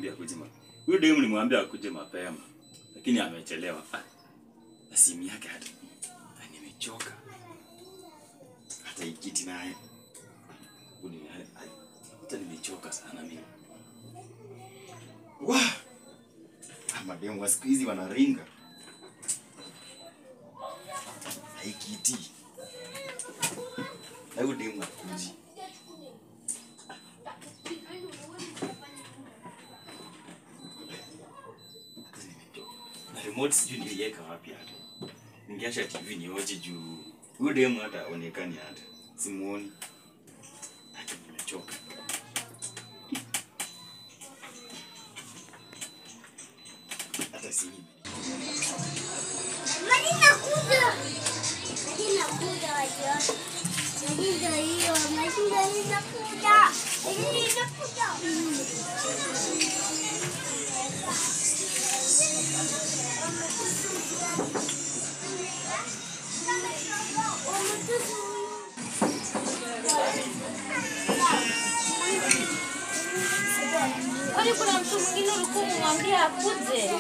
nilimwambia akuje mapema. Huyo demu nilimwambia akuje mapema. Lakini amechelewa. Ah, na simu yake hata ah, nimechoka. Hata ikiti naye. Uni hata nimechoka sana mimi. Wah! Ah, mademu wa siku hizi wanaringa. Haikiti. Na huyo demu akuji. Na remote sijui niliweka wapi hata. Ningeacha TV nioje juu huyo demu hata aonekani hata. Simuoni. Hata nimechoka. Hata sijui. Maji nakuja. Maji nakuja wajua. Maji ndio hiyo. Maji ndio inakuja. Maji inakuja. Kwani kuna mtu mwingine ulikuwa umemwambia akuje?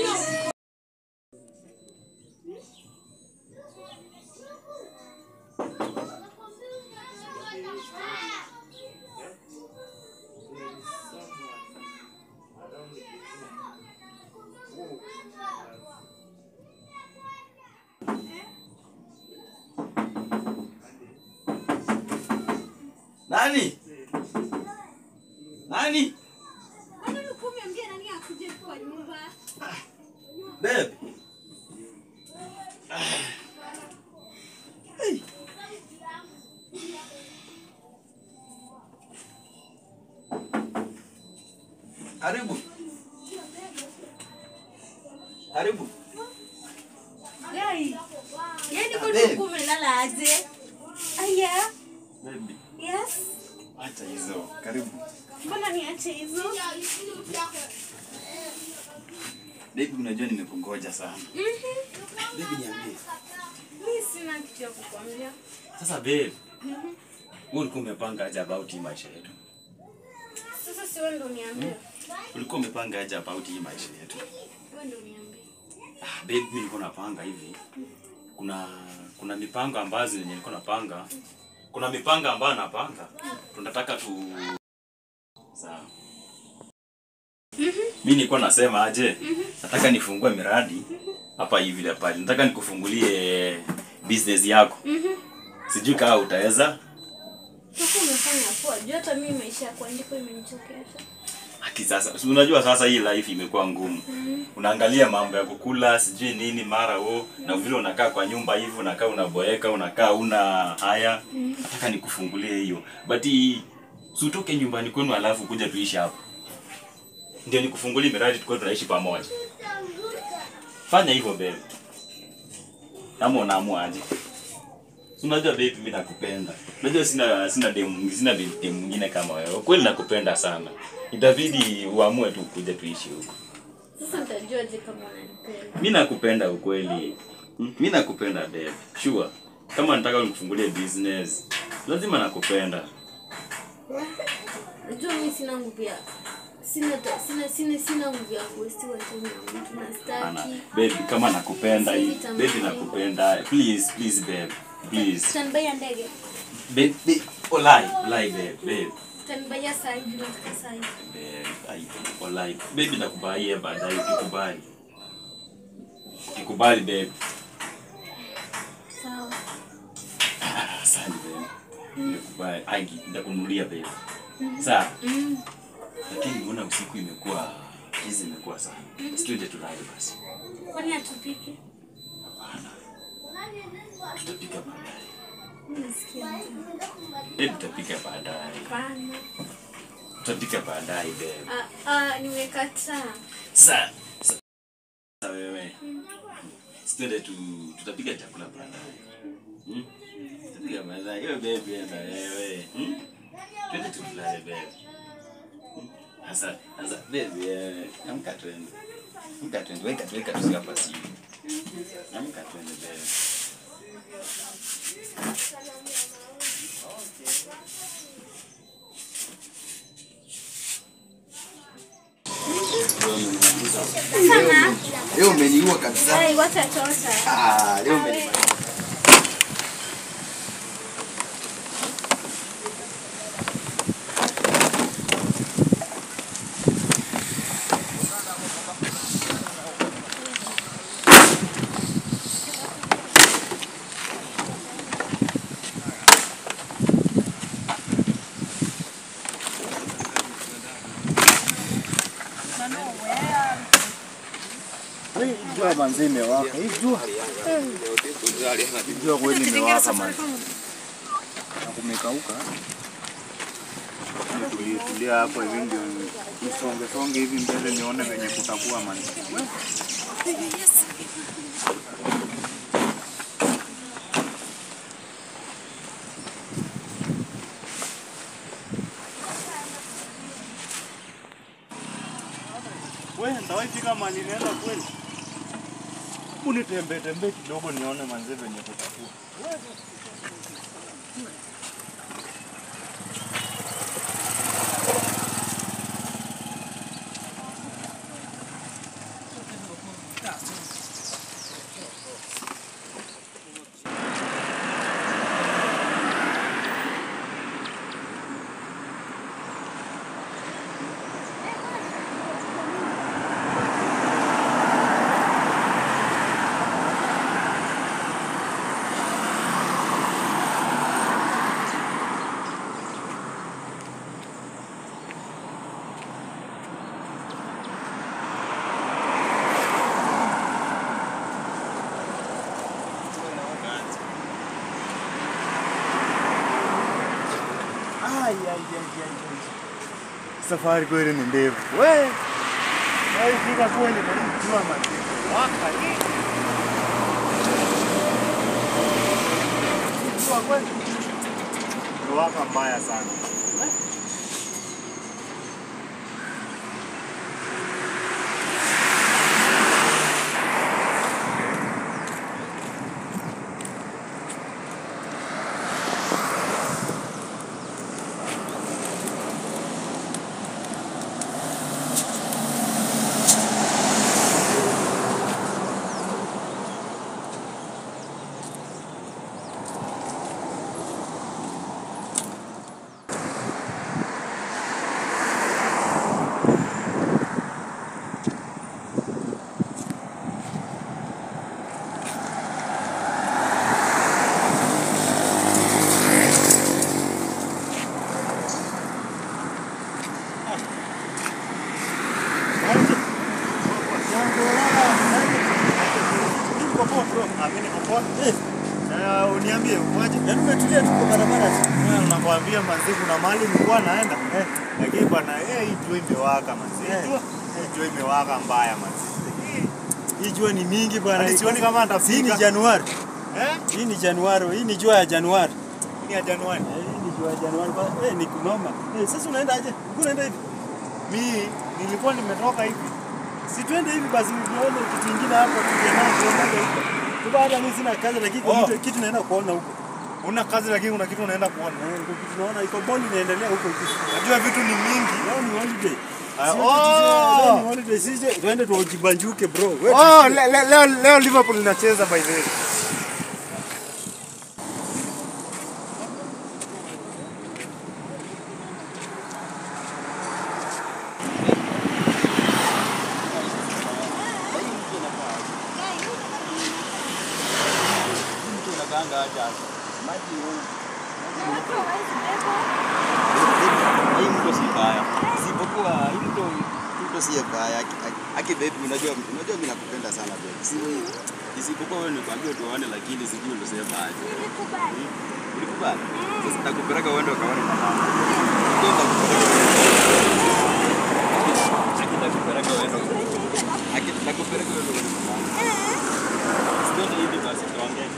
Nani? Nani? Kwani ulikuwa umeambia nani akuje kwa nyumba? Babe. Ah. Hey. Karibu. Karibu. Yai. Yaani kwani Babe. ulikuwa umelala aje? Aya. Baby, Yes. acha hizo. Karibu. Mbona niache hizo? Baby, unajua nimekungoja sana. Mhm. Baby, niambie. Mimi sina kitu ya kukwambia. Sasa babe, wewe ulikuwa umepanga aje about hii maisha yetu? Sasa si wewe ndo niambie. Ulikuwa umepanga aje about hii maisha yetu? Wewe ndo niambie. Ah, babe, mimi nilikuwa napanga hivi. Kuna kuna mipango ambazo yenye nilikuwa napanga. Kuna mipango ambayo napanga. Tunataka tu Sawa. Mimi nilikuwa nasema aje? Nataka nifungue miradi hapa hivi na pale. Nataka nikufungulie business yako. Mhm. Sijui kama utaweza. Sasa umefanya poa. Juu hata mimi maisha ya kuandika imenichokesha. Haki sasa. Si unajua sasa hii life imekuwa ngumu. Unaangalia mambo ya kukula, sijui nini mara wo na vile unakaa kwa nyumba hivi, unakaa unaboeka, unakaa una haya. Nataka nikufungulie hiyo. But i- si utoke nyumbani kwenu alafu kuja tuishi hapa. Ndio nikufungulie miradi tukao tunaishi pamoja. Fanya hivyo babe. Kama unaamua aje. Si Unajua babe mimi nakupenda. Unajua sina sina demu sina demu mwingine kama wewe. Kweli nakupenda sana. Itabidi uamue tu kuja tuishi huko. Sasa nitajuaje kama unanipenda? Mimi nakupenda ukweli. Hmm? Mimi nakupenda babe. Sure. Kama nataka nikufungulie business, lazima nakupenda. Najua mimi sina nguvu ya sina ta- sina sina sina nguvu ya kuwestiwa time ya mtu na Ana, staki. babe kama nakupenda hii. Sisi tamani. Babe nakupenda. Please, please babe. Please. Utanibaya ndege. Babe, babe. Olai, olai babe, babe. Utanibaya saa hivi nataka saa hivi. Babe, ai, olai. Babe nakubaie baadaye ukikubali. Ukikubali babe. Sawa. Ah, Asante babe. Nikubali. Ai, nitakununulia babe. Sawa. Mm. Lakini mbona usiku imekuwa hizi imekuwa sana. Situende tulale basi. Kwani hatupiki? Hapana. Tutapika baadaye. Mimi nasikia njaa. Babe tutapika baadaye. Hapana. Tutapika baadaye babe. Ah, ah, nimekataa. Sasa sasa wewe. Situende tu tutapika chakula baadaye. Hmm? Tutapika baadaye. Wewe babe na wewe. Hmm? Twende tu tulale babe. Hmm? Sasa sasa babe eh, amka twende. Amka twende. Weka weka tu hapa simu. Amka twende babe. Sana. Leo umeniua kabisa. Ai, wacha tota. Ah, leo umeniua. Hii jua manzi imewaka. Hii jua. Hii jua kweli imewaka manzi. Na kumekauka. Tulie tulia hapo hivi ndio nisonge songe hivi mbele nione venye kutakuwa manzi. Wewe ndawahi fika mahali naenda kweli? Unitembee tembee kidogo nione manzi venye kutakuwa. Ai, ai, ai, ai, ai. Safari kweli ni ndefu. We. Ai fika kweli na hii jua manzi. Waka hii. Hii Jua kweli. Ni Waka mbaya sana. We. Uniambie uaje? Yaani umetulia tuko barabara tu. Nakwambia manzi kuna mahali nilikuwa naenda. Lakini bwana eh hii jua imewaka manzi. Jua hii jua imewaka mbaya manzi. Hii jua ni mingi bwana. Hadi sioni kama Hii ni nitafika. Januari. Eh? Hii ni Januari. Hii ni jua ya Januari. Ni ya Januari. Eh, Hii ni jua ya Januari. Ba- Eh, ni kunoma. Eh, sasa unaenda aje? Uko unaenda hivi? Mimi nilikuwa nimetoka hivi. Si twende hivi basi tuone kitu kingine hapo tuje nao tuonage huko. Tuba hata mimi sina kazi lakini Oh. kitu kitu naenda kuona huko. Una kazi lakini kuna kitu unaenda kuona. Eh, ndio kitu naona iko boli inaendelea huko huko. Najua vitu ni mingi. Leo ni holiday. Ah, Sio oh! tucheze- Leo ni holiday. Sisi twende tujibanjuke bro. Wewe Oh, tusikie. le, le, leo leo Liverpool inacheza by the way. Hii mto si mbaya. Isipokuwa hii mto mto si mbaya. Aki baby unajua unajua mimi nakupenda sana baby. Si isipokuwa wewe nikwambia tuone lakini sijui ulisema aje. Nilikubali. Ulikubali? Sasa nakupeleka uende ukaone mama. Ndio nakupeleka. Aki nakupeleka uende. Aki nakupeleka uende ukaone mama. Sio hivi basi tuongee.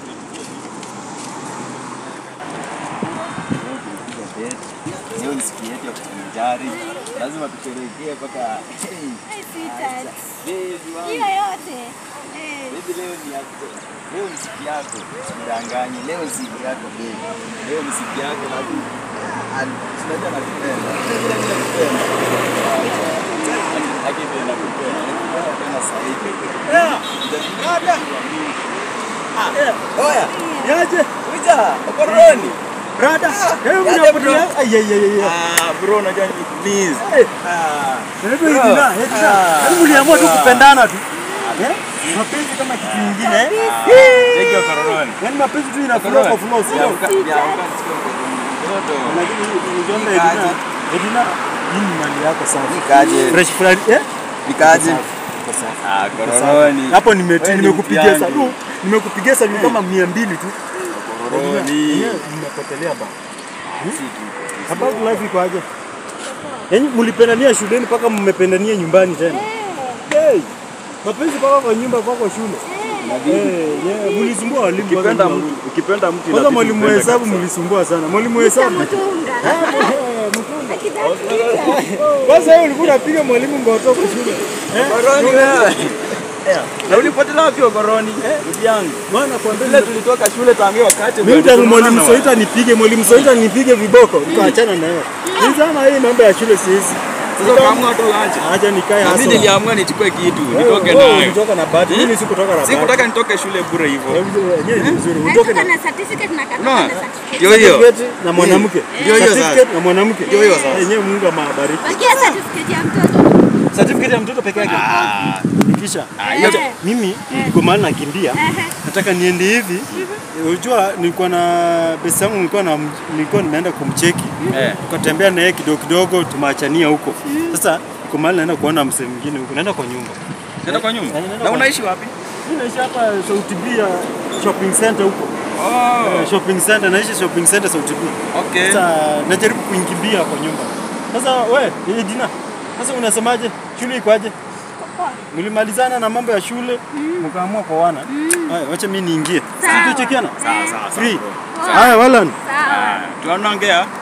Leo ni siku yetu ya kujivinjari, lazima tusherehekee mpaka hey, Ai, sweetheart. baby wangu. Hiyo yote. Eh. Baby, leo ni yako, leo ni siku yako, usidanganye. Leo ni siku yako baby, leo ni siku yako, lazima tunajua nakupenda, Vile vile nakupenda. Lakini nakupenda. Nakupenda tena zaidi. Eh, rada. Eh, Oya, Yaje? kuja, okoroni. Rada. Hebu Yaje, mnapotea. bro. Ai ai ai ai. Ah, bro unajua ni please. Eh, Ah, Naitwa Edina, Edina. Ah. Yaani mliamua tu kupendana tu. Eh? Mapenzi kama kitu kingine. eh? Cheki okoroni. Yaani mapenzi tu inaflow kwa flow, sio? Lakini ukiona Edina, Edina, hii ni mali yako sana. Nikaje? Fresh fulani, eh? Nikaje? Kwa sawa. Ah, Kwa sawa. kororoni. Hapo nimeti Wewe ni nimekupigia mtiani. salu. Nimekupigia salu kama 200 tu. Kororoni. Yenyewe Mmepotelea ba. About life iko aje? Yaani mlipendania shuleni mpaka mmependania nyumbani tena. Hey, mapenzi mpaka kwa nyumba mpaka kwa shule. Eh, yeah, mlisumbua walimu kwanza Ukipenda mwalimu. mtu, ukipenda mtu Kwanza inabidi mwalimu wa upende hesabu kabisa. mlisumbua sana. Mwalimu wa hesabu. Mtunga. Kwanza wewe ulikuwa unapiga mwalimu ngoto kwa shule. Eh? Koroni wewe. Na ulipotelea wapi okoroni? Ndugu yangu. Maana kwa Vile mbele tulitoka shule tangia wakati mimi tangu mwalimu Soita nipige, mwalimu Soita nipige viboko, tukaachana na yeye. Ni sana hii mambo ya shule sisi. Sasa ukaamua tu aje. Acha nikae Na hasa. mimi niliamua nichukue kitu, Wewe- nitoke wewe nayo. ulitoka na bahati, mimi sikutoka na bahati. Sikutaka nitoke shule bure hivyo. Yenyewe ni vizuri. Utoke Natoka na na certificate na katoka Unaona? na certificate. Ndio hiyo. certificate na mwanamke. Ndio hiyo sasa. Certificate na mwanamke. Ndio hiyo sasa. Yenyewe Mungu amabariki. Bakia certificate ya mtoto. Certificate ya mtoto peke yake. Ah, Nikisha. hiyo Eh. Mimi niko mahali nakimbia. Ehe. Nataka niende hivi. Unajua nilikuwa na besi yangu nilikuwa na nilikuwa nimeenda kumcheki. eh. Tukatembea na yeye kidogo kidogo tumeachania huko. Sasa niko mahali naenda kuona msee mwingine huko. Naenda kwa nyumba. Nenda kwa nyumba. Nenda Na kwa- unaishi wapi? Mimi naishi hapa Sauti B ya shopping center huko. Oh, Eh, shopping center naishi shopping center Sauti B. okay. Sasa najaribu kuingimbia kwa nyumba. Sasa we, eh, Dina. Sasa unasemaje? Shule iko aje? Mlimalizana na mambo ya shule, mkaamua kwa wana. Haya, wacha mimi niingie. Sawa. Sisi tuchekiana. Sawa sawa. Free. sawa, bro. Haya, Walan. Sawa. Ah, Tunaongea.